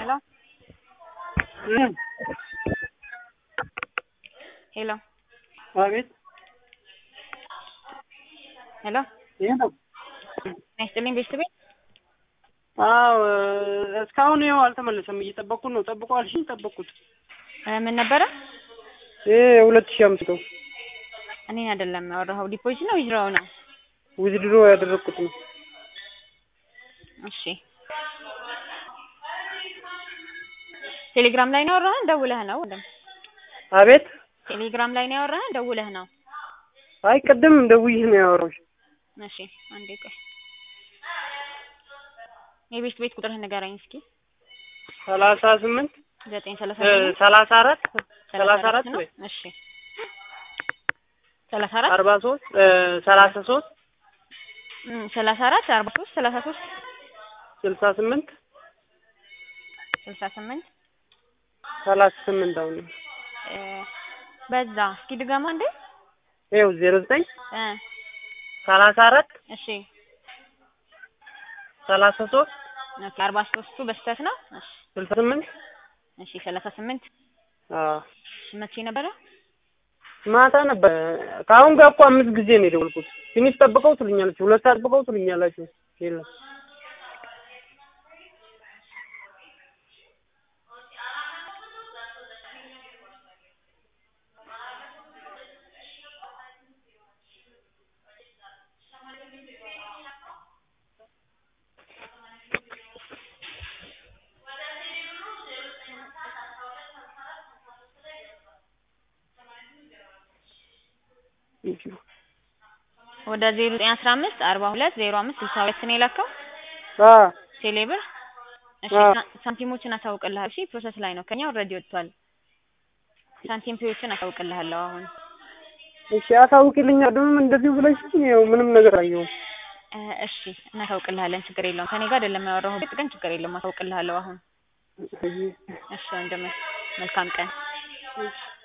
Hello? હમ Hello? አቤት ሄሎ ይሄ ነው። ናይስጥልኝ ቤተሰቤ አዎ እስካሁን ይኸው አልተመለሰም። እየጠበቅኩት ነው። ጠብቁ አልሽኝ፣ ጠበቅኩት። እ ምን ነበረ? ይሄ ሁለት ሺህ አምስት ነው። እኔን አይደለም ያወራኸው። ዲፖዚት ነው ዊዝድሮው ነው? ዊዝድሮ ያደረግኩት ነው። እሺ ቴሌግራም ላይ ነው ያወራኸን? ደውለህ ነው? ወንድም አቤት ቴሌግራም ላይ ነው ያወራኸን? ደውለህ ነው? አይ ቅድም ደውዬ ነው ያወራሁሽ። እሺ አንዴ ቆይ። የቤት ቤት ቁጥርህን ንገረኝ እስኪ። ሰላሳ ስምንት ዘጠኝ ሰላሳ እ ስምንት ሰላሳ አራት ሰላሳ አራት ነው? ወይ እሺ ሰላሳ አራት አርባ ሶስት እ ሰላሳ ሶስት እም ሰላሳ አራት አርባ ሶስት ሰላሳ ሶስት ስልሳ ስምንት ስልሳ ስምንት ሰላሳ ስምንት አሁን እ በዛ እስኪ ድገማ እንዴ ይኸው ዜሮ ዘጠኝ እ ሰላሳ አራት እሺ ሰላሳ ሶስት ኦኬ አርባ ሶስቱ በስተት ነው እሺ ስልሳ ስምንት እሺ ሰላሳ ስምንት አዎ መቼ ነበረ ማታ ነበር። ከአሁን ጋር እኮ አምስት ጊዜ ነው የደወልኩት። ትንሽ ጠብቀው ትሉኛላችሁ፣ ሁለት ጠብቀው ትሉኛላችሁ። የለም ወደ ዜሮ ዘጠኝ አስራ አምስት አርባ ሁለት ዜሮ አምስት ስልሳ ሁለት ነው የላከው አ ቴሌብር እሺ አዎ። ሳ- ሳንቲሞችን አሳውቅልሃል እሺ ፕሮሰስ ላይ ነው ከኛ ኦልሬዲ ወጥቷል ሳንቲም ፔዎችን አሳውቅልሃለሁ አሁን እሺ አሳውቂልኝ። ደግሞ እንደዚህ ብለሽ ይኸው ምንም ነገር አየሁም። እ እሺ እናሳውቅልሃለን ችግር የለውም ከኔ ጋር አይደለም ያወራሁት ግን ችግር የለውም አሳውቅልሃለሁ አሁን እሺ ወንድሜ መልካም ቀን እሺ